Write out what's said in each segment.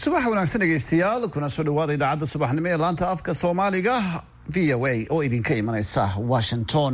subax wanaagsan dhegeystayaal kuna soo dhawaada idaacadda subaxnimo ee laanta afka soomaaliga v o a oo idinka imanaysa washington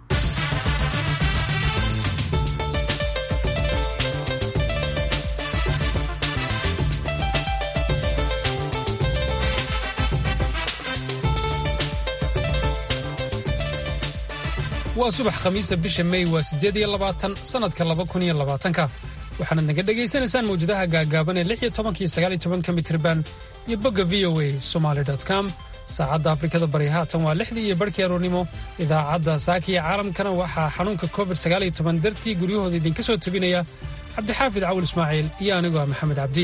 waa subax khamiisa bisha mey waa siddeed iyo labaatan sannadka laba kun iyo labaatanka waxaanad naga dhegaysanaysaan mawjadaha gaagaaban ee lix iyo tobanka iyo sagaal iyo tobanka mitriban iyo bogga v o a somaali com saacadda afrikada bari haatan waa lixdii iyo barhkii aroornimo idaacadda saaka iyo caalamkana waxaa xanuunka covid sagaal iyo toban dartii guryahooda idinka soo tebinaya cabdixaafid cawul ismaaciil iyo anigoo ah maxamed cabdi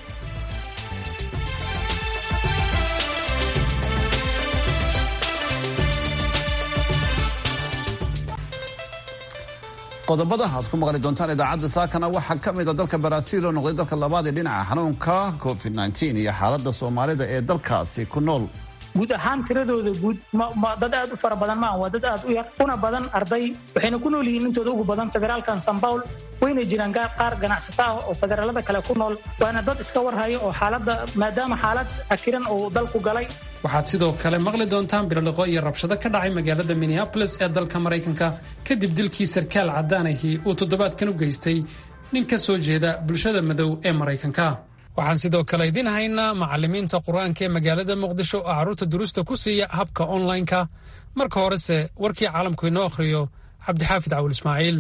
qodobada aad ku maqli doontaan idaacadda saakana waxaa ka mid a dalka baraaziil oo noqday dalka labaad ee dhinaca xanuunka covid iyo xaaladda soomaalida ee dalkaasi ku nool guud ahaan tiradooda guud dad aad u fara badan maaha waa dad aad u yar una badan arday waxayna ku nool yihiin intooda ugu badan federaalkan sanbaul wayna jiraan qaar ganacsata ah oo federaalada kale ku nool waana dad iska warhaya oo xaaladda maadaama xaalad akiran uu dalku galay waxaad sidoo kale maqli doontaan birdhaqo iyo rabshado ka dhacay magaalada minneabolis ee dalka maraykanka kadib dilkii sarkaal caddaanahii uu toddobaadkan u geystay nin ka soo jeeda bulshada madow ee maraykanka waxaan sidoo kale idiin haynaa macallimiinta qur-aanka ee magaalada muqdisho oo carruurta duruusta ku siiya habka onlineka marka horese warkii caalamku inoo akhriyo cabdixaafid cawul ismaaciil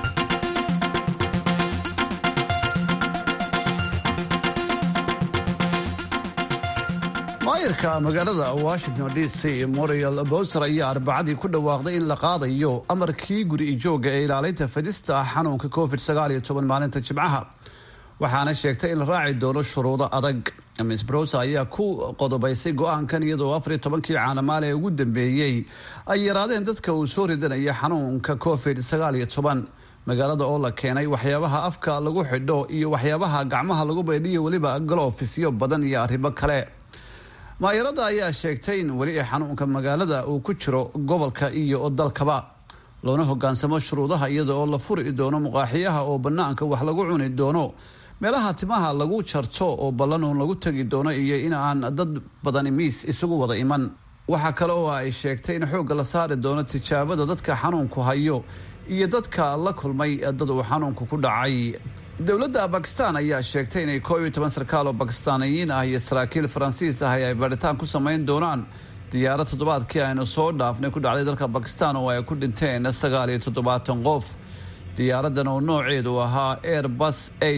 maayarka magaalada washington d c moriel bowser ayaa arbacadii ku dhawaaqday in la qaadayo amarkii guri ijooga ee ilaalinta fadista xanuunka covid maalinta jimcaha waxaana sheegtay in la raaci doono shuruudo adag miss browser ayaa ku qodobaysay go-aankan iyadoo afariyo tobankii caanamaale ee ugu dambeeyey ay yaraadeen dadka uu soo ridanaya xanuunka covid magaalada oo la keenay waxyaabaha afka lagu xidho iyo waxyaabaha gacmaha lagu baydhiyo weliba galofisyo badan iyo arrimo kale maayarada ayaa sheegtay in weli xanuunka magaalada uu ku jiro gobolka iyo dalkaba loona hogaansamo shuruudaha iyada oo la furi doono muqaaxiyaha oo banaanka wax lagu cuni doono meelaha timaha lagu jarto oo ballanuun lagu tegi doono iyo in aan dad badani miis isugu wada iman waxaa kale oo ay sheegtay in xoogga la saari doono tijaabada dadka xanuunku hayo iyo dadka la kulmay dad uu xanuunku ku dhacay dowladda bakistan ayaa sheegtay inay koob iyo toban sarkaal oo bakistaaniyiin ah iyo saraakiil faransiis ah ay baadhitaan ku samayn doonaan diyaarad toddobaadkii aynu soo dhaafnay ku dhacday dalka bakistan oo ay ku dhinteen sagaal iyo toddobaatan qof diyaaradan oo nooceedu ahaa airbus a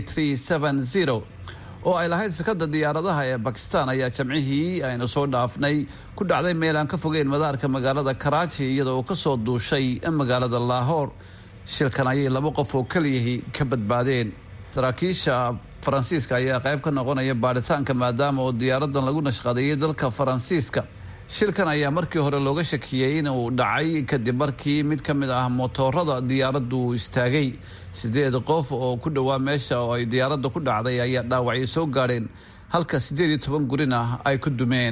oo ay lahayd shirkadda diyaaradaha ee bakistan ayaa jamcihii aynu soo dhaafnay ku dhacday meel aan ka fogeyn madaarka magaalada karaaji iyada oo kasoo duushay magaalada laahor shilkan ayay laba qof oo keliyihii ka badbaadeen saraakiisha faransiiska ayaa qayb ka noqonaya baadhitaanka maadaama oo diyaaradan lagu nashqadeeyay dalka faransiiska shilkan ayaa markii hore looga shakiyey inuu dhacay kadib markii mid ka mid ah motoorada diyaaraddu istaagay sideed qof oo ku dhowaa meesha oo ay diyaaradda ku dhacday ayaa dhaawacyo soo gaadheen halka siddeed iyo toban gurina ay ku dumeen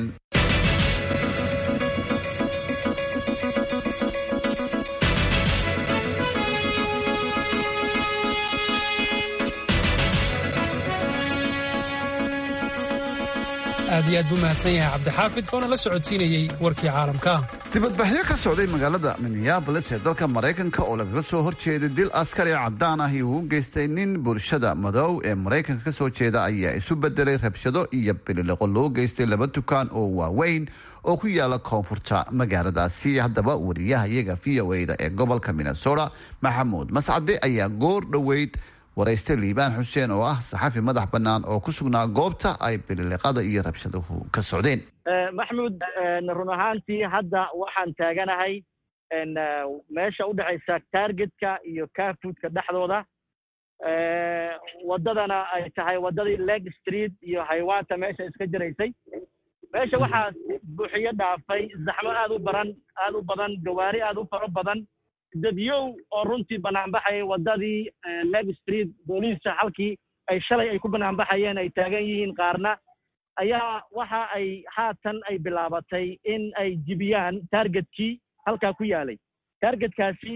aad iyo aad buu mahadsan yahay cabdixaafid oona la socodsiinayey warkii caalamka dibadbaxyo ka socday magaalada minneabolis ee dalka maraykanka oo lagaga soo horjeeday dil askari caddaan ah uu u geystay nin bulshada madow ee maraykanka ka soo jeeda ayaa isu bedelay rabshado iyo bilileqo loo geystay laba dukaan oo waaweyn oo ku yaala koonfurta magaaladaasi haddaba wariyaha iyaga v o a da ee gobolka minnesota maxamuud mascade ayaa goor dhoweyd warayste liibaan xuseen oo ah saxafi madax bannaan oo ku sugnaa goobta ay bililiqada iyo rabshaduhu ka socdeen maxamuud run ahaantii hadda waxaan taaganahay meesha udhexaysa targetka iyo carfoodka dhexdooda waddadana ay tahay waddadii leg street iyo haywaanta meesha iska jiraysay meesha waxaa buuxiyo dhaafay zaxmo aad u baran aad u badan gawaari aad u faro badan dadyow oo runtii banaanbaxayay waddadii leg street booliisa halkii ay shalay ay ku banaanbaxayeen ay taagan yihiin qaarna ayaa waxa ay haatan ay bilaabatay in ay jibiyaan targetkii halkaa ku yaalay targetkaasi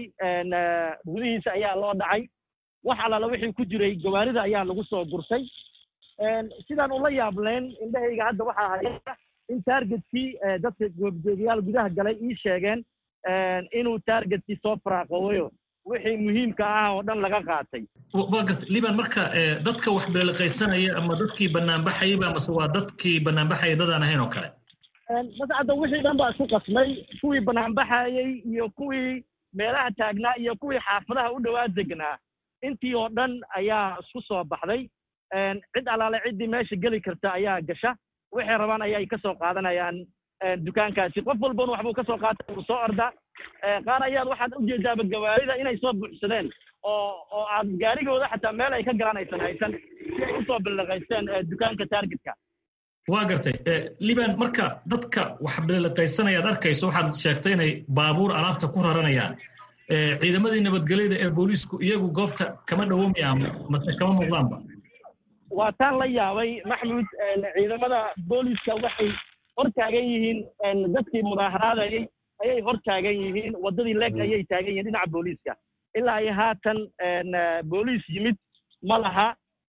gudihiisa ayaa loo dhacay wax allaala wixii ku jiray gawaarida ayaa lagu soo gursay sidaan ula yaableen indhahayga hadda waxaa haya in targetkii dadka goobjoogayaal gudaha galay ii sheegeen inuu targetkii soo faraaqoowayo wixii muhiimka ah oo dhan laga qaatay waa garta liban marka dadka wax beeliqaysanaya ama dadkii banaanbaxayba amase waa dadkii banaanbaxaya dadaan ahayn oo kale mase hadda wixii dhan baa isku qasmay kuwii banaanbaxayey iyo kuwii meelaha taagnaa iyo kuwii xaafadaha u dhowaa degnaa intii oo dhan ayaa isku soo baxday cid allaale ciddii meesha geli karta ayaa gasha waxay rabaan ayay ka soo qaadanayaan dukaankaasi qof walbana waxbuu ka soo qaata uu soo ordaa qaar ayaad waxaad ujeedaaba gawaarida inay soo buuxsadeen oo oo aad gaarigooda xataa meel ay ka galaan aysan haysan si ay usoo biliqaysteen dukaanka targetka waa gartay liban marka dadka wax biliqaysanayaad arkayso waxaad sheegtay inay baabuur alaabta ku raranayaan ciidamadii nabadgelyada ee booliisku iyagu goobta kama dhowomayaan mase kama muuqdaanba waa taan la yaabay maxmud ciidamada booliiska waxay hor taagan yihiin dadkii mudaaharaadayay ayay hor taagan yihiin waddadii leeg ayay taagan yihiin dhinaca booliiska ilaa iyo haatan booliis yimid ma laha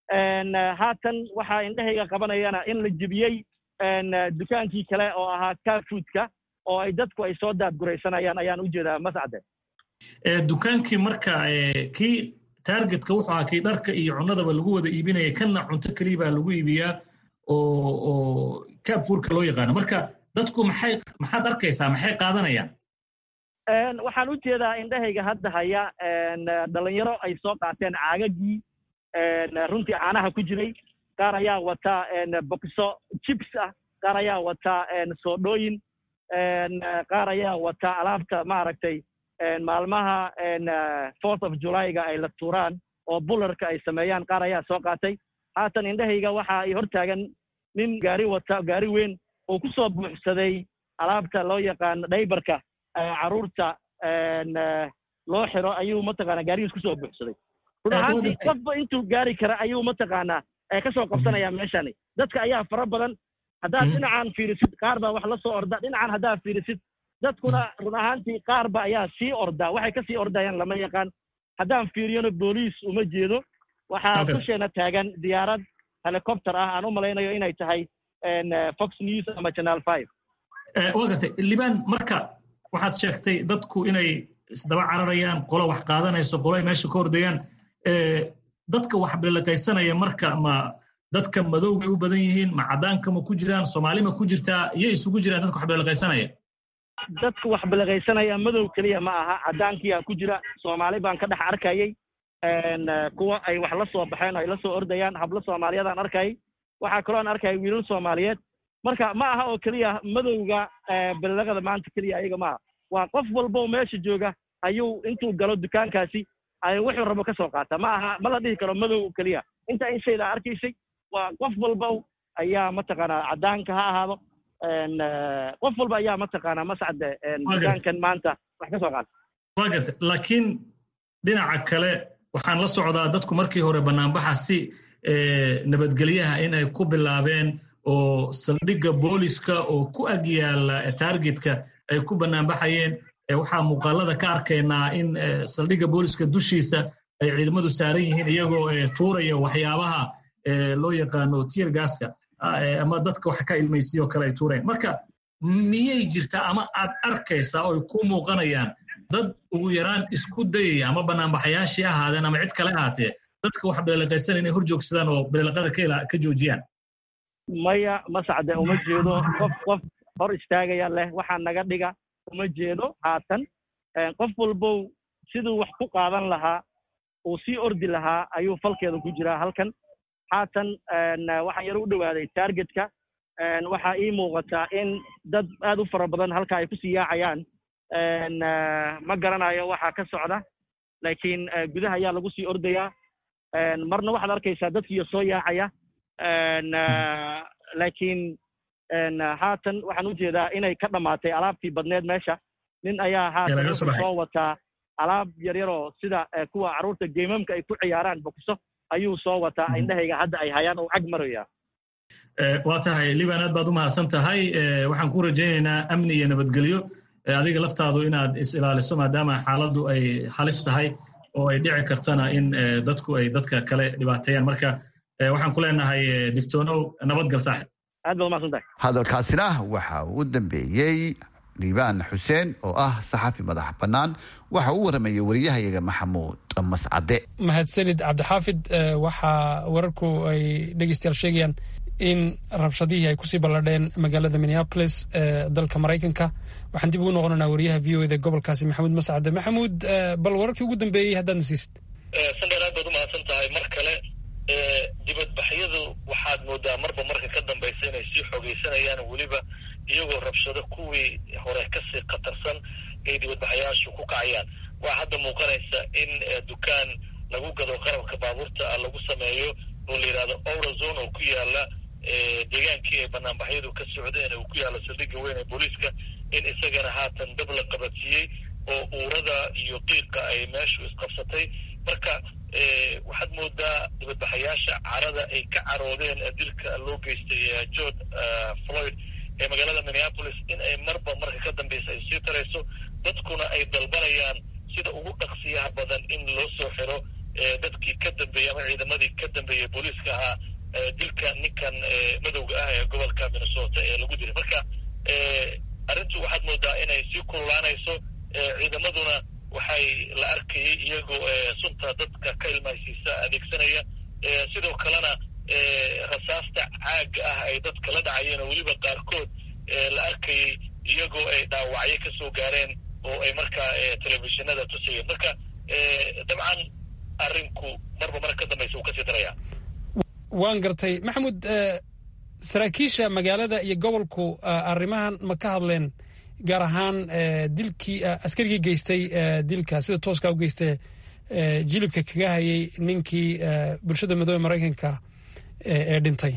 haatan waxaa indhahayga qabanayana in la jebiyey dukaankii kale oo ahaa carfoodka oo ay dadku ay soo daadguraysanayaan ayaan u jeedaa mascade dukaankii marka kii targetka wuxuu ahaa kii dharka iyo cunadaba lagu wada iibinaya kanna cunto keliya baa lagu iibiyaa oo oo kaabfuurka loo yaqaano marka dadku maxay maxaad arkaysaa maxay qaadanayaan waxaan u jeedaa indhahayga hadda haya dhalinyaro ay soo qaateen caagagii runtii caanaha ku jiray qaar ayaa wataa bokiso jibs ah qaar ayaa wataa soodhooyin qaar ayaa wataa alaabta maaragtay maalmaha fourth of julyga ay la tuuraan oo bularka ay sameeyaan qaar ayaa soo qaatay haatan indhahayga waxa ay hor taagan nin gaari wata gaari weyn oo ku soo buuxsaday alaabta loo yaqaano dhaybarka carruurta loo xiro ayuu mataqaanaa gaarigiis kusoo buuxsaday run ahaantii qofba intuu gaari kara ayuu mataqaanaa ka soo qabsanayaa meeshani dadka ayaa fara badan haddaad dhinacan fiirisid qaar baa wax la soo orda dhinacan haddaad fiirisid dadkuna run ahaantii qaarba ayaa sii ordaa waxay ka sii ordayaan lama yaqaan haddaan fiiriyona booliis uma jeedo waxaa dusheena taagan diyaarad helicopter ah aan u malaynayo inay tahay fox news ama channel five waa gartay liban marka waxaad sheegtay dadku inay isdaba cararayaan qolo wax qaadanayso qolo ay meesha ka hordayaan dadka wax biliqaysanaya marka ma dadka madowbay u badan yihiin ma caddaanka ma ku jiraan soomaali ma ku jirtaa iyay isugu jiraan dadka wax biliqaysanaya dadka wax biliqaysanaya madow keliya ma aha caddaankiyaa ku jira soomaali baan ka dhex arkayay kuwa ay wax la soo baxeen ay la soo ordayaan hablo soomaaliyadaan arkayay waxaa kaloo aan arkayay wiilal soomaaliyeed marka ma aha oo keliya madowga biliqada maanta keliya ayaga maaha waa qof walbo meesha jooga ayuu intuu galo dukaankaasi ay wuxuu rabo ka soo qaata ma aha ma la dhihi karo madow keliya inta in shayda arkaysay waa qof walba ayaa mataqaanaa caddaanka ha ahaado qof walba ayaa mataqaanaa mascade dukaankan maanta wax ka soo qaata waa garta laakiin dhinaca kale waxaan la socdaa dadku markii hore banaanbaxa si nabadgelyaha in ay ku bilaabeen oo saldhigga booliska oo ku ag yaala targetka ay ku banaanbaxayeen waxaa muuqaalada ka arkaynaa in saldhigga booliska dushiisa ay ciidamadu saaran yihiin iyagoo tuuraya waxyaabaha loo yaqaano tier gaska ama dadka wax ka ilmaysiyo kale ay tuureen marka miyay jirtaa ama aad arkaysaa oo ay ku muuqanayaan dad ugu yaraan isku dayaya ama banaanbaxayaashii ahaadeen ama cid kale ahaatee dadka wax biliqaysan inay hor joogsadaan oo biliqada ka joojiyaan maya masacde uma jeedo qof qof hor istaagaya leh waxaa naga dhiga uma jeedo haatan qof walbow siduu wax ku qaadan lahaa uu sii ordi lahaa ayuu falkeeda ku jiraa halkan haatan waxaan yar u dhowaaday targetka waxaa ii muuqataa in dad aad u fara badan halka ay kusii yaacayaan ma garanayo waxaa ka socda laakiin gudaha ayaa lagu sii ordayaa marna waxaad arkaysaa dadkiiyo soo yaacaya laakiin haatan waxaan u jeedaa inay ka dhammaatay alaabtii badneed meesha nin ayaa haatan wuxuu soo wataa alaab yaryaroo sida kuwa carruurta geemamka ay ku ciyaaraan bokiso ayuu soo wataa indhahayga hadda ay hayaan oo cag maraya waa tahay liban aad baad u mahadsan tahay waxaan ku rajaynaynaa amni iyo nabadgelyo adiga laftaadu inaad is ilaaliso maadaama xaaladdu ay halis tahay oo ay dhici kartana in dadku ay dadka kale dhibaateeyaan marka waxaan ku leenahay digtoonow nabadgal saaxib aad baad umaqsan tahay hadalkaasina waxa uu dambeeyey liibaan xuseen oo ah saxafi madax bannaan waxa uu waramayay wariyahayaga maxamuud mascade mahadsanid cabdixaafid waxaa wararku ay dhegeystayaal sheegayaan in rabshadihii ay kusii balladheen magaalada minneapolis ee dalka maraykanka waxaan dib ugu noqonanaa wariyaha v o eda gobolkaasi maxamuud mascade maxamuud bal wararkii ugu dambeeyey haddaadna siisid sandheer aad baad umahadsan tahay mar kale dibadbaxyadu waxaad moodaa marba marka ka dambaysa inay sii xoogeysanayaan weliba iyagoo rabshado kuwii hore kasii khatarsan ay dibadbaxayaashu ku kacayaan waa hadda muuqanaysa in dukaan lagu gado qarabka baabuurta lagu sameeyo oo la yidhahdo ourazone oo ku yaala deegaankii ay banaanbaxyadu ka socdeen uu ku yaalo saldhigga weyn ee booliiska in isagana haatan dab la qabadsiiyey oo uurada iyo qiiqa ay meeshu isqabsatay marka waxaad moodaa dibadbaxayaasha carada ay ka caroodeen dilka loo geystay george floyd ee magaalada minneapolis in ay marba marka ka dambeysa ay sii tarayso dadkuna ay dalbanayaan sida ugu dhaqsiyaha badan in loo soo xiro dadkii ka dambeeyey ama ciidamadii ka dambeeyey booliiska ahaa dilka ninkan madowga ah ee gobolka minnesota ee lagu dilay marka arrintu waxaad moodaa inay sii kululaanayso ciidamaduna waxay la arkayay iyagoo sunta dadka ka ilmaysiisa adeegsanaya sidoo kalena rasaasta caaga ah ay dadka la dhacayeen oo weliba qaarkood la arkayay iyagoo ay dhaawacyo ka soo gaareen oo ay markaa telefishinada tusayeen marka dabcan arrinku marba marka ka dambaysa uu kasii daraya waan gartay maxamuud saraakiisha magaalada iyo gobolku arrimahan ma ka hadleen gaar ahaan dilkii askarigii geystay dilka sida tooska u geystay jilibka kaga hayay ninkii bulshada madoobe maraykanka ee dhintay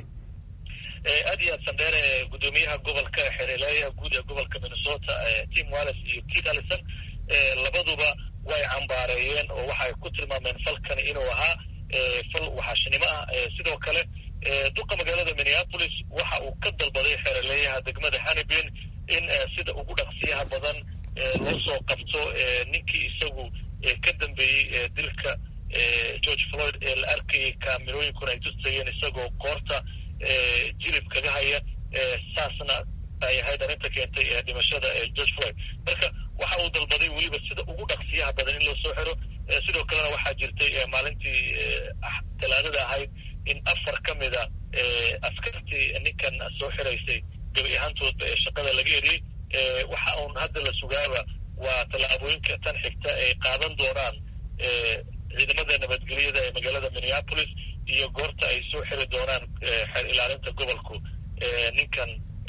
aad iyo aad sandheere guddoomiyaha gobolka xereeleeyaha guud ee gobolka minnesota tim wallis iyo kit allison labaduba way cambaareeyeen oo waxay ku tilmaameen falkani inuu ahaa fal waxaashnimo ah sidoo kale duqa magaalada minneapolis waxa uu ka dalbaday xeeraleeyaha degmada hannibin in sida ugu dhaqsiyaha badan loo soo qabto ninkii isagu ka dambeeyey dilka george floyd ee la arkayay kaamirooyinkuna ay tusayeen isagoo koorta jilib kaga haya saasna ay ahayd arrinta keentay dhimashada george floyd marka waxa uu dalbaday weliba sida ugu dhaqsiyaha badan in loo soo xiro sidoo kalena waxaa jirtay maalintii talaadada ahayd in afar ka mida askartii ninkan soo xiraysay gabi ahaantoodba ee shaqada laga eriyey waxa uun hadda la sugaaba waa tallaabooyinka tan xigta ay qaadan doonaan ciidamada nabadgelyada ee magaalada minneapolis iyo goorta ay soo xiri doonaan xeer ilaalinta gobolku ninkan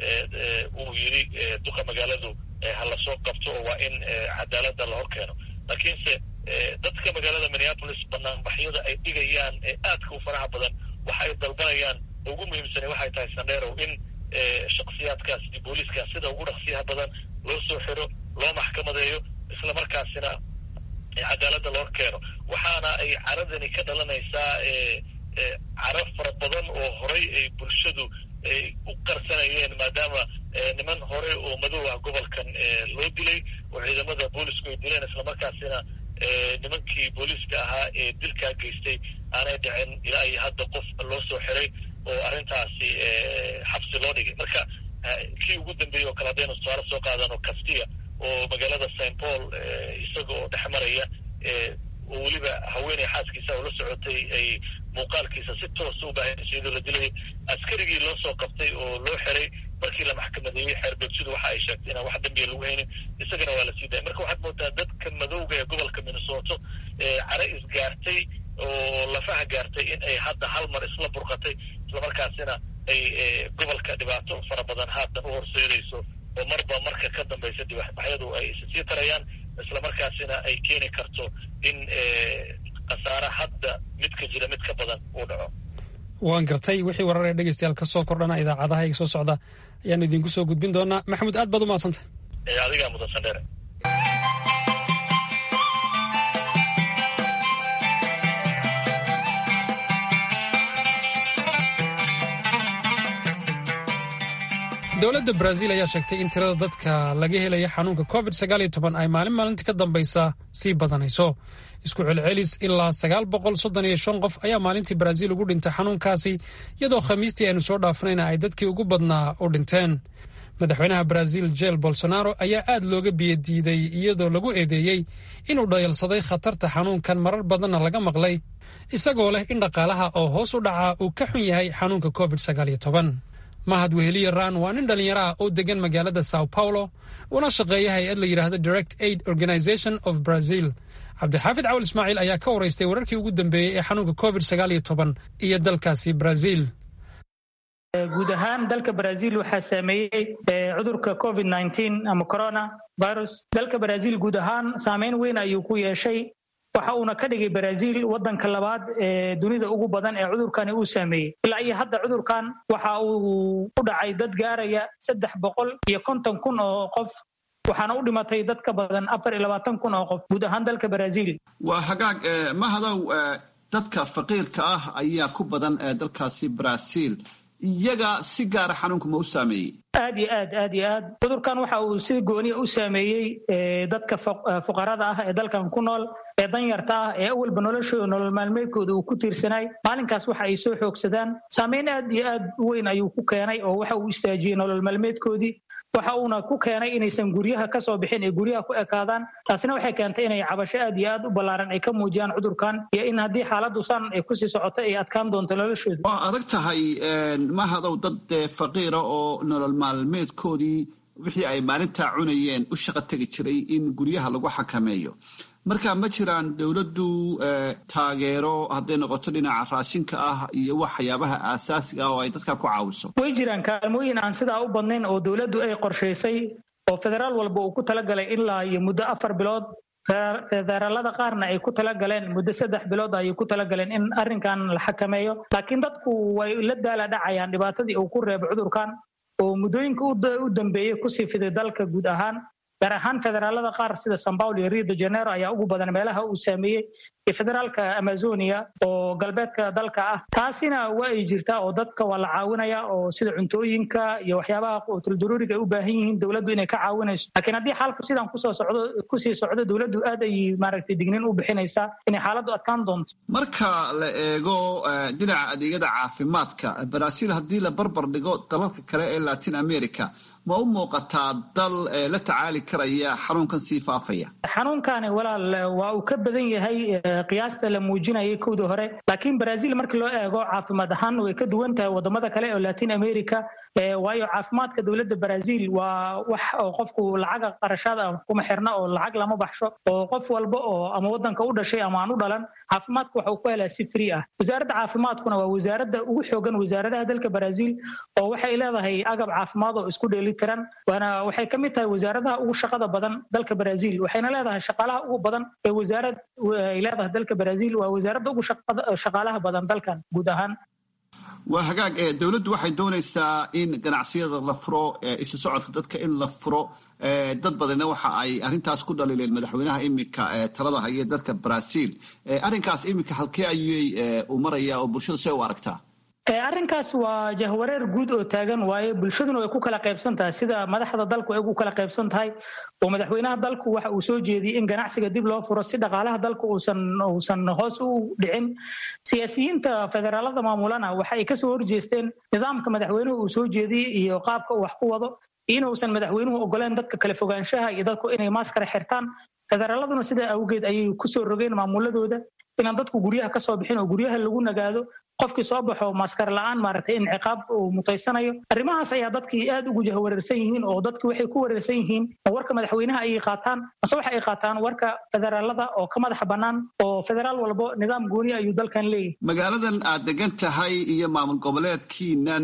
uu yidhi duqa magaaladu hala soo qabto oo waa in cadaaladda la hor keeno laakiinse dadka magaalada minneapolis banaanbaxyada ay dhigayaan ee aadka u faraha badan waxa ay dalbanayaan ugu muhiimsani waxay tahay sandheerow in shaksiyaadkaas iyo booliiskaas sida ugu dhaqsiyaha badan loo soo xiro loo maxkamadeeyo isla markaasina cadaaladda loo keeno waxaana ay caradani ka dhalanaysaa caro fara badan oo horay ay bulshadu u qarsanayeen maadaama niman hore oo madow ah gobolkan loo dilay oo ciidamada boolisku ay dileen islamarkaasina nimankii booliiska ahaa ee dilkaa geystay aanay dhicin ilaa iyo hadda qof loo soo xiray oo arrintaasi xabsi loo dhigay marka kii ugu dambeeyey oo kale haddaynu tusaale soo qaadano castia oo magaalada st paul isaga oo dhex maraya oo weliba haweeney xaaskiisa oo la socotay ay muuqaalkiisa si toosa u baahanaysa iyadoo la dilayay askarigii loo soo qabtay oo loo xiray markii la maxkamadeeyey xeerbeegsidu waxa ay sheegtay inaan wax dambiya lagu haynin isagana waa la sii dayay marka waxaad moodaa dadka madowga ee gobolka minnesota care isgaartay oo lafaha gaartay in ay hadda hal mar isla burqatay islamarkaasina ay gobolka dhibaato fara badan haatan u horseedayso oo marba marka ka dambaysa dibaxbaxyadu ay sii tarayaan islamarkaasina ay keeni karto in khasaare hadda midka jira mid ka badan uu dhaco waan gartay wixii warar ee dhegeystayaal ka soo kordhana idaacadaha iga soo socda ayaanu idinku soo gudbin doonaa maxamuud aad baad u mahadsantah adigaa mudan sandheere dowladda baraaziil ayaa sheegtay in tirada dadka laga helaya xanuunka covid ay maalin maalinta ka dambaysa sii badanayso isku celcelis ilaa qof ayaa maalintii baraaziil ugu dhintay xanuunkaasi iyadoo khamiistii aynu soo dhaafanayna ay dadkii ugu badnaa u dhinteen madaxweynaha baraaziil jeel bolsonaro ayaa aad looga biyadiiday iyadoo lagu eedeeyey inuu dhayalsaday khatarta xanuunkan marar badanna laga maqlay isagoo leh in dhaqaalaha oo hoos u dhacaa uu ka xun yahay xanuunka covid mahad weheliye raan waa nin dhallinyaro ah oo degan magaalada sao paulo una shaqeeya hay-ad la yidhaahdo direct aid organization of brazil cabdixaafid cawl ismaaciil ayaa ka waraystay wararkii ugu dambeeyey ee xanuunka covid iyo dalkaasi brazil guud ahaan dalka brazil waxaa saameeyey cudurka covid ama corona virus dalka brazil guud ahaan saameyn weyn ayuu ku yeeshay waxa uuna ka dhigay brazil wadanka labaad ee dunida ugu badan ee cudurkani uu saameeyey ilaa iyo hadda cudurkan waxa uu u dhacay dad gaaraya saddex boqol iyo konton kun oo qof waxaana u dhimatay dad ka badan afar iyo labaatan kun oo qof guud ahaan dalka brazil waa hagaag mahadow dadka faqiirka ah ayaa ku badan dalkaasi brazil iyaga si gaara xanuunka ma u saameeyey aad iyo aad aad iyo aad cudurkan waxa uu si gooniya u saameeyey dadka fuqarada ah ee dalkan ku nool ee danyarta ah ee awalba noloshooda nolol maalmeedkooda uu ku tiirsanay maalinkaas waxa ay soo xoogsadaan saameyn aad iyo aad u weyn ayuu ku keenay oo waxa uu istaajiyey nolol maalmeedkoodii waxa uuna ku keenay inaysan guryaha ka soo bixin ee guryaha ku ekaadaan taasina waxay keentay inay cabasho aad iyo aad u ballaaran ay ka muujiyaan cudurkan iyo in haddii xaaladdu san ay kusii socoto ay adkaan doonto noloshooda waa adag tahay mahadow dad faqiira oo nolol maalmeedkoodii wixii ay maalintaa cunayeen u shaqo tegi jiray in guryaha lagu xakameeyo marka ma jiraan dowladdu taageero hadday noqoto dhinaca raashinka ah iyo waxyaabaha aasaasiga ah oo ay dadka ku caawiso way jiraan kaalmooyin aan sidaa u badnayn oo dowladdu ay qorshaysay oo federaal walba uu ku talagalay ilaa iyo muddo afar bilood federaalada qaarna ay ku talagaleen muddo saddex bilood ayay ku talagaleen in arrinkan la xakameeyo laakiin dadku way la daala dhacayaan dhibaatadii uu ku reebo cudurkan oo muddooyinka u dambeeyey kusii fiday dalka guud ahaan gaar ahaan federaalada qaar sida san paulo iyo rio de janeiro ayaa ugu badan meelaha uu saameeyey iyo federaalka amazonia oo galbeedka dalka ah taasina waa ay jirtaa oo dadka waa la caawinaya oo sida cuntooyinka iyo waxyaabaha qutuldaruuriga ay u baahan yihiin dowladdu inay ka caawinayso laakiin haddii xaalku sidan kusoo socdo kusii socdo dowladdu aad ay maaragtay dignin u bixinaysaa inay xaaladdu adkaan doonto marka la eego dhinaca adeegyada caafimaadka brazil haddii la barbar dhigo dalalka kale ee latin america ma u muuqataa dal la tacaali karaya xanuunkan sii faafaya xanuunkani walaal waa uu ka badan yahay qiyaasta la muujinayay kowda hore laakiin brazil marka loo eego caafimaad ahaan way ka duwan tahay wadamada kale oo latin america waayo caafimaadka dowladda brazil waa wax oo qofku lacaga qarashaad ah kuma xirna oo lacag lama baxsho oo qof walba oo ama wadanka u dhashay ama aan u dhalan caafimaadka waxa uu ku helaa si free ah wasaaradda caafimaadkuna waa wasaaradda ugu xoogan wasaaradaha dalka brazil oo waxay leedahay agab caafimaad oo isku dheelitiran waana waxay ka mid tahay wasaaradaha ugu shaqada badan dalka brazil waxayna leedahay shaqaalaha ugu badan ee wasaarad ay leedahay dalka brazil waa wasaaradda ugu shaqaalaha badan dalkan guud ahaan waa hagaag dowladdu waxay doonaysaa in ganacsiyada la furo isu socodka dadka in la furo dad badanna waxa ay arrintaas ku dhaliileen madaxweynaha iminka talada haya dalka brazil arrinkaas iminka halkee ayay u maraya oo bulshada see u aragtaa arrinkaas waa jahwareer guud oo taagan waaye bulshaduna way ku kala qaybsan tahay sida madaxda dalku ay ugu kala qaybsan tahay oo madaxweynaha dalku waxa uu soo jeediyey in ganacsiga dib loo furo si dhaqaalaha dalku uusan uusan hoos u dhicin siyaasiyiinta federaalada maamulana waxa ay kasoo horjeesteen nidaamka madaxweynuhu uu soo jeediyey iyo qaabka uu wax ku wado inuusan madaxweynuhu ogoleen dadka kala fogaanshaha iyo dadku inay maaskara xirtaan federaaladuna sidaa awgeed ayay kusoo rogeen maamuladooda inaan dadku guryaha kasoo bixin oo guryaha lagu nagaado qofkii soo baxo maaskar la-aan maaragtay in ciqaab uu mutaysanayo arrimahaas ayaa dadkii aad ugu jahwareersan yihiin oo dadki waxay ku wareersan yihiin warka madaxweynaha ayay qaataan mase waxa ay qaataan warka federaalada oo ka madaxa bannaan oo federaal walbo nidaam gooni ayuu dalkan leeyahay magaaladan aad degan tahay iyo maamul goboleedkiinan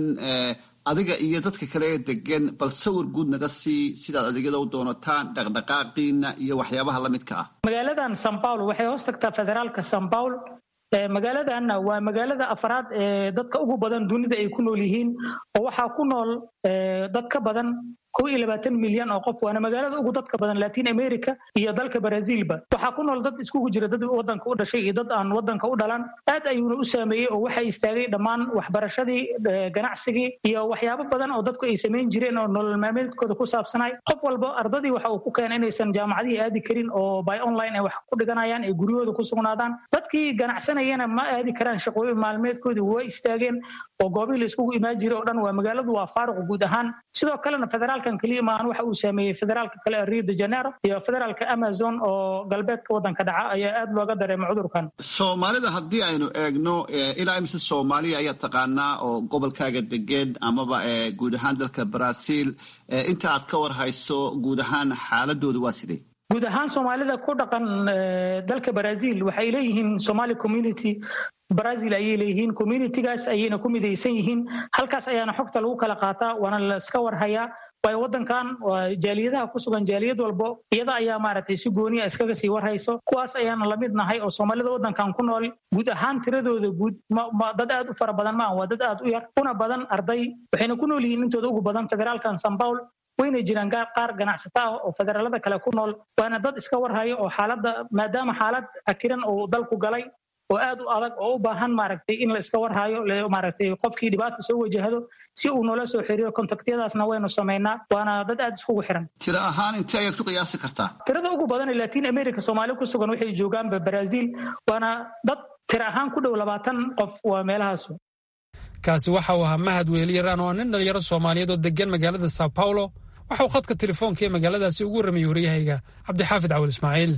adiga iyo dadka kale ee degan bal sawir guud naga sii sidaad adeegyada u doonataan dhaqdhaqaaqiina iyo waxyaabaha la midka ah magaaladan san paulo waxay hoos tagtaa federaalka san paul magaaladanna waa magaalada afraad ee dadka ugu badan dunida ay ku nool yihiin oo waxaa ku nool dad ka badan kow iyo labaatan milyan oo qof waana magaalada ugu dadka badan latin america iyo dalka brazilba waxaa ku nool dad iskugu jira dad wadanka u dhashay iyo dad aan wadanka u dhalan aad ayuuna u saameeyey oo waxaa istaagay dhammaan waxbarashadii ganacsigii iyo waxyaabo badan oo dadku ay samayn jireen oo nolol maalmeedkooda ku saabsanay qof walba ardadii waxa uu ku keenay inaysan jaamacadihii aadi karin oo by online ay wax ku dhiganayaan ay guryahooda ku sugnaadaan dadkii ganacsanayana ma aadi karaan shaqooyin maalmeedkoodii waa istaageen oo goobihii la iskugu imaan jiray oo dhan waa magaaladu waa faaruq guud ahaan sidoo kalena federaalkan keliya maahan waxa uu saameeyey federaalka kale ee rio de janeiro iyo federaalka amazon oo galbeedka wadanka dhaca ayaa aad looga dareemay cudurkan soomaalida haddii aynu eegno ilaa imise soomaaliya ayaa taqaanaa oo gobolkaaga degeen amaba guud ahaan dalka brazil inta aad ka war hayso guud ahaan xaaladooda waa sidee guud ahaan soomaalida ku dhaqan dalka brazil waxay leeyihiin somali community brazil ayay leeyihiin communitygaas ayayna ku midaysan yihiin halkaas ayaana xogta lagu kala qaataa waana la iska warhayaa waayo wadankan jaaliyadaha ku sugan jaaliyad walbo iyada ayaa maaragtay si gooniya iskaga sii warhayso kuwaas ayaana lamid nahay oo soomaalida wadankan ku nool guud ahaan tiradooda guud dad aad u fara badan maaha waa dad aad u yar una badan arday waxayna ku nool yihiin intooda ugu badan federaalkan san paul wayna jiraan qaar ganacsato ah oo federaalada kale ku nool waana dad iska warhaya oo xaaladda maadaama xaalad akiran uu dalku galay oo aad u adag oo u baahan maaragtay in la iska warhayo maaragtay qofkii dhibaata soo wajahdo si uu noola soo xiriiro kontaktyadaasna waynu samaynaa waana dad aad iskugu xiran tiro ahaan intee ayaad ku qiyaasi kartaa tirada ugu badan ee latin america soomaali ku sugan waxay joogaanba brazil waana dad tiro ahaan ku dhow labaatan qof waa meelahaasu kaasi waxa uu ahaa mahad weeliyaraan oo nin dhalinyaro soomaaliyeed oo degan magaalada sao paulo waxa uu khadka telefoonka ee magaaladaasi ugu warramayay waryahayga cabdixaafid cawal ismaaciil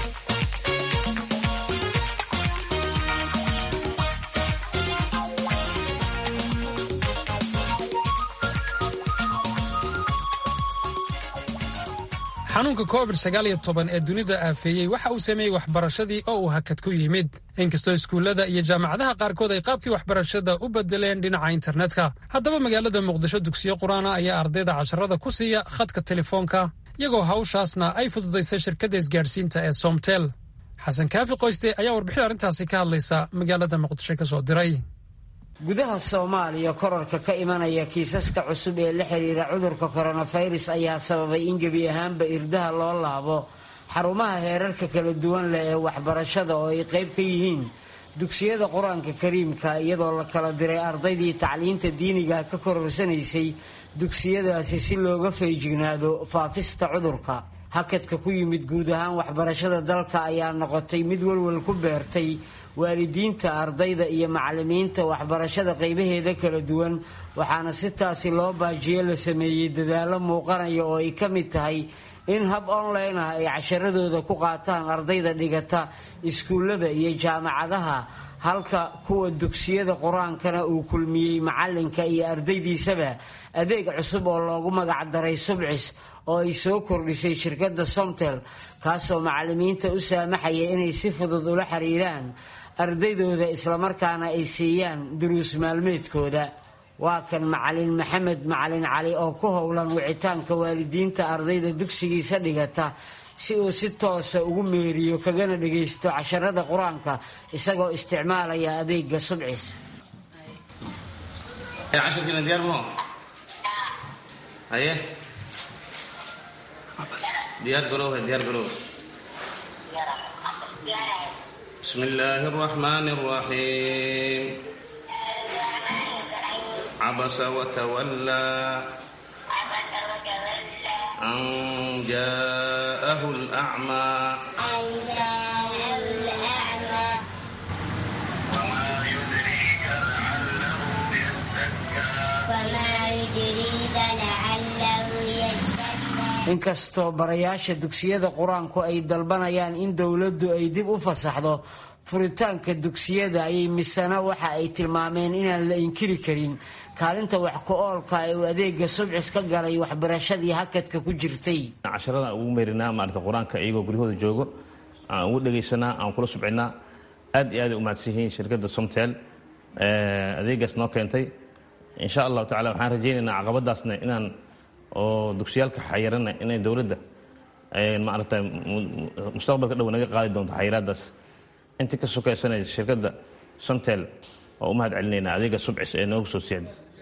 xanuunka covid sagaal iyo toban ee dunida aafeeyey waxa uu sameeyey waxbarashadii oo uu hakad ku yimid inkastoo iskuullada iyo jaamacadaha qaarkood ay qaabkii waxbarashada u bedeleen dhinaca internetka haddaba magaalada muqdisho dugsiyo qur-aana ayaa ardayda casharada ku siiya khadka telefoonka iyagoo hawshaasna ay fududaysay shirkadda isgaadhsiinta ee somtel xasan kaafi qoyste ayaa warbixin arrintaasi ka hadlaysa magaalada muqdisho ka soo diray gudaha soomaaliya korarka ka imanaya kiisaska cusub ee la xiriira cudurka koronafirus ayaa sababay in gebi ahaanba irdaha loo laabo xarumaha heerarka kala duwan leh ee waxbarashada oo ay qayb ka yihiin dugsiyada qur-aanka kariimka iyadoo la kala diray ardaydii tacliinta diiniga ka kororsanaysay dugsiyadaasi si looga feejignaado faafista cudurka hakadka ku yimid guud ahaan waxbarashada dalka ayaa noqotay mid walwal ku beertay waalidiinta ardayda iyo macalimiinta waxbarashada qaybaheeda kala duwan waxaana si taasi loo baajiyo la sameeyey dadaallo muuqanaya oo ay ka mid tahay in hab online ah ay casharadooda ku qaataan ardayda dhigata iskuullada iyo jaamacadaha halka kuwa dugsiyada qur-aankana uu kulmiyey macalinka iyo ardaydiisaba adeeg cusub oo loogu magac daray subcis oo ay soo kordhisay shirkadda somtel kaasoo macalimiinta u saamaxaya inay si fudud ula xiriiraan ardaydooda islamarkaana ay siiyaan duruus maalmeedkooda waa kan macalin maxamed macalin cali oo ku howlan wicitaanka waalidiinta ardayda dugsigiisa dhigata si uu si toosa ugu meeriyo kagana dhagaysto casharada qur-aanka isagoo isticmaalaya adeega subcis diyaar garoowe diyaar garoowe بسم الله الرحمن الرحيم عبس وتولى أن جاءه الأعمى وما يدريك لعله يزكى inkastoo barayaasha dugsiyada qur-aanku ay dalbanayaan in dowladdu ay dib u fasaxdo furitaanka dugsiyada ayay misana waxa ay tilmaameen inaan la inkiri karin kaalinta wax ku oolka ee uu adeega subcis ka galay waxbarashadii hakadka ku jirtay casharada ugu meerinaa maarata qur-aanka iyagoo guryahooda joogo aan ugu dhegaysanaa aan kula subcinaa aad iyo aad ay u mahadsan yihiin shirkadda somtel adeegaas noo keentay insha allahu tacala waxaan rajaynaynaa caqabadaasna inaan oo dugsiyaalka xayirana inay dowladda maarata mustaqbalka dhow naga qaadi doonto xayiraadaas intii ka sokaysanaysa shirkadda somtel oo u mahad celinaynaa adeega subcis ee noogu soo siicda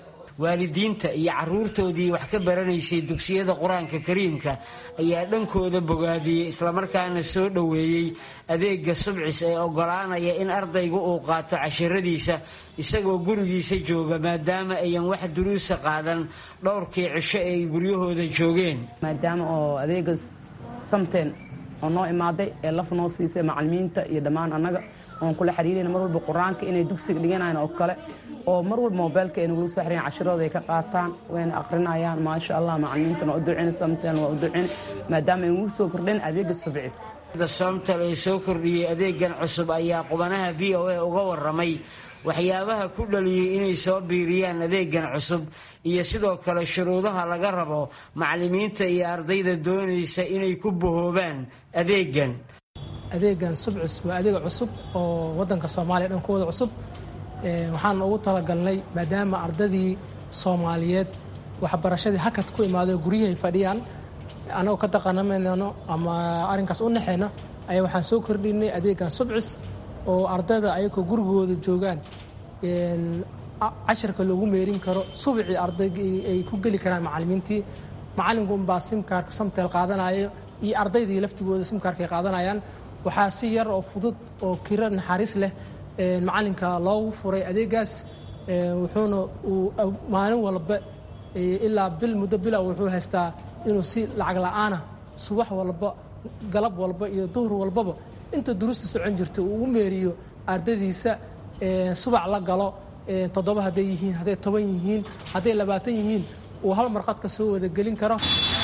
waalidiinta iyo caruurtoodii wax ka baranaysay dugsiyada qur-aanka kariimka ayaa dhankooda bogaadiyey islamarkaana soo dhoweeyey adeega subcis ee ogolaanaya in ardaygu uu qaato cashiradiisa isagoo gurigiisa jooga maadaama ayan wax duruusa qaadan dhowrkii cisho ee ay guryahooda joogeen maadaama oo adeega samteen oo noo imaaday ee laf noo siisay macalimiinta iyo dhammaan annaga oon kula xiriirayna mar walba qur-aanka inay dugsiga dhiganayaan oo kale oo mar walba mobeylka ay nagula soo xiriyan cashirooda ay ka qaataan wayna akhrinayaan maasha allah macalimiintana waa u ducin samteen waa u ducin maadaama ay ugu soo kordheen adeega subcis somtal ee soo kordhiyey adeegan cusub ayaa qubanaha v o a uga waramay waxyaabaha ku dhaliyey inay soo biiriyaan adeegan cusub iyo sidoo kale shuruudaha laga rabo macalimiinta iyo ardayda doonaysa inay ku bahoobaan adeegan adeegan subcis waa adeeg cusub oo wadanka soomaaliya dhan kuwada cusub waxaan ugu talagalnay maadaama ardadii soomaaliyeed waxbarashadii hakad ku imaaday guryahay fadhiyaan annagoo ka daqanamayno ama arrinkaas u naxeyna ayaa waxaan soo kordhinay adeegan subcis oo ardayda ayagoo gurigooda joogaan cashirka loogu meerin karo subcii ardaygii ay ku geli karaan macalimiintii macalinku unbaa simkaarka samteel qaadanayo iyo ardaydii laftigooda simkaarkay qaadanayaan waxaa si yar oo fudud oo kiro naxariis leh macalinka loogu furay adeegaas wuxuuna uu maalin walba ilaa bil muddo bila wuxuu haystaa inuu si lacag la-aana subax walba galab walba iyo duhur walbaba inta duruusta socon jirta uu u meeriyo ardadiisa subac la galo toddoba hadday yihiin hadday toban yihiin hadday labaatan yihiin uu hal marqad ka soo wada gelin karo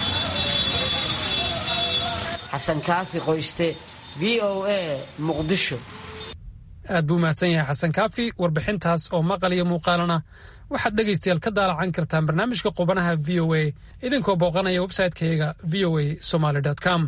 xasan kaafi qoyste v o a muqdisho aad buu mahadsan yahay xasan kaafi warbixintaas oo maqal iyo muuqaalana waxaad dhegaystayaal ka daalacan kartaan barnaamijka qubanaha v o a idinkoo booqanaya websayte-kayaga v o a somaly com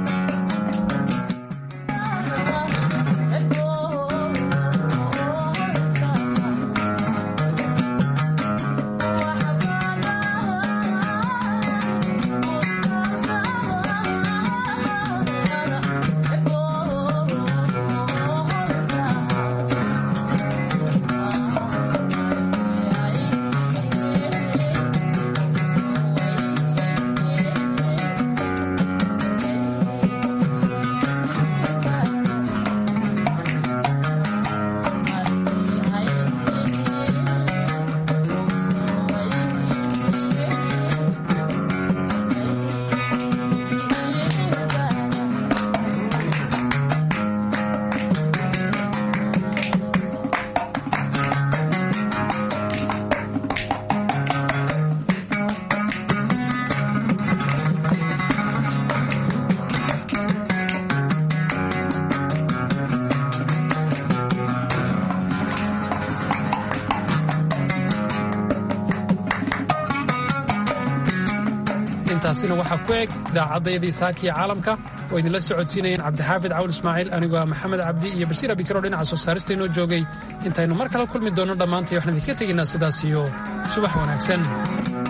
intaasina waxaa ku eg idaacaddaydii saakiya caalamka oo idinla socodsiinayeen cabdixaafid cawl ismaaciil anigoo ah maxamed cabdi iyo bashiir abikaro dhinaca soo saaristaynoo joogay intaynu mar kale kulmi doonno dhammaantay waxaan idinka tegaynaa sidaas iyo subax wanaagsan